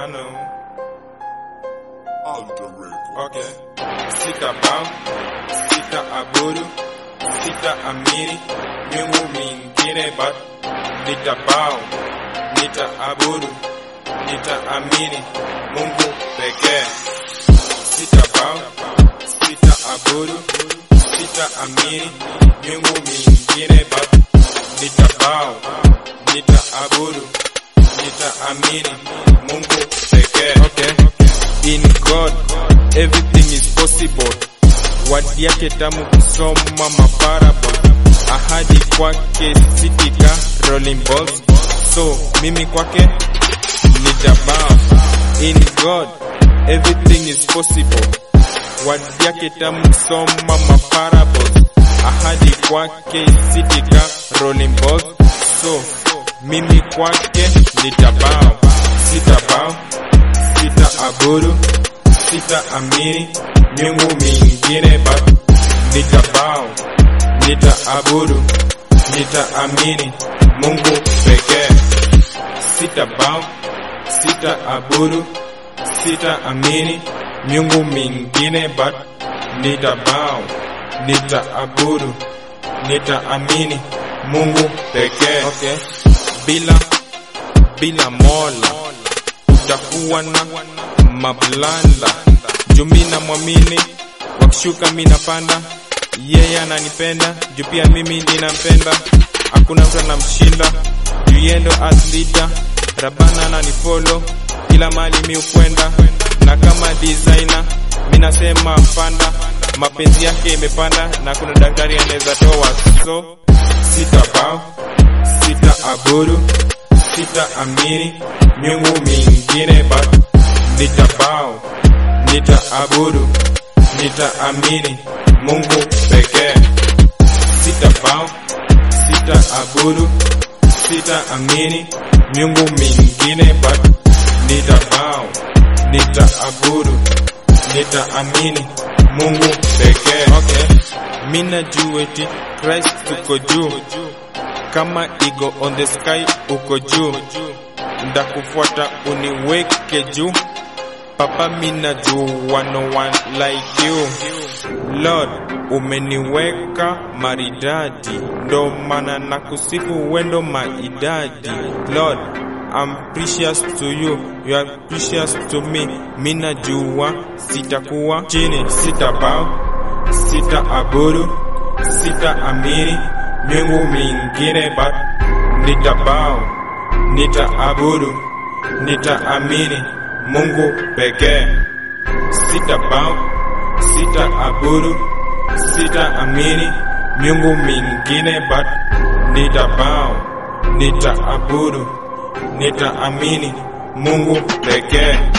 Okay. Sita bao, sita abudu, sita amini, miungu mingine but nita bao, nita abudu, nita amini, Mungu pekee. Sita bao, sita abudu, sita amini, miungu mingine but nita bao, nita abudu, nita amini, Mungu pekee. Okay. In God, everything is possible. Wadi yake tamu kusoma maparable. Ahadi kwake sitika rolling balls. So mimi kwake nitabao. In God, everything is possible. Wadi yake tamu kusoma maparables. Ahadi kwake sitika rolling balls. So mimi kwake nitabao. Sitabao sita abudu, sita amini miungu mingine but nitabao, nita abudu, nita amini Mungu pekee. Sita bao, sita abudu, sita amini miungu mingine but nitabao, nita abudu, nita amini Mungu pekee. Okay. Bila bila mola utakuwa na mablanda juu mi namwamini wakishuka mi napanda yeye ananipenda juu pia mimi ninampenda hakuna mtu anamshinda juu yeye ndo as leader rabana ananifolo kila mali mi ukwenda na kama designer mi nasema panda mapenzi yake imepanda na kuna daktari anaweza toa so sita bao sita abudu sita amini miungu mingine but nitabao nitaabudu nitaamini Mungu pekee. Sitabao sitaabudu sitaamini miungu mingine but nitabao nitaabudu nitaamini Mungu pekee. Okay. Mina juu eti Christ uko juu kama ego on the sky uko juu ndakufuata uniweke juu papa mina jua no one like you lord umeniweka maridadi ndo maana na kusifu wendo maidadi lord I'm precious to you you are precious to me mina jua sitakuwa chini sitabao sitaabudu sitaamini miungu mingine but nitabao nitaabudu nitaamini Mungu pekee. Sitabao, sitaabudu, sitaamini miungu mingine but nitabao, nitaabudu, nitaamini Mungu pekee.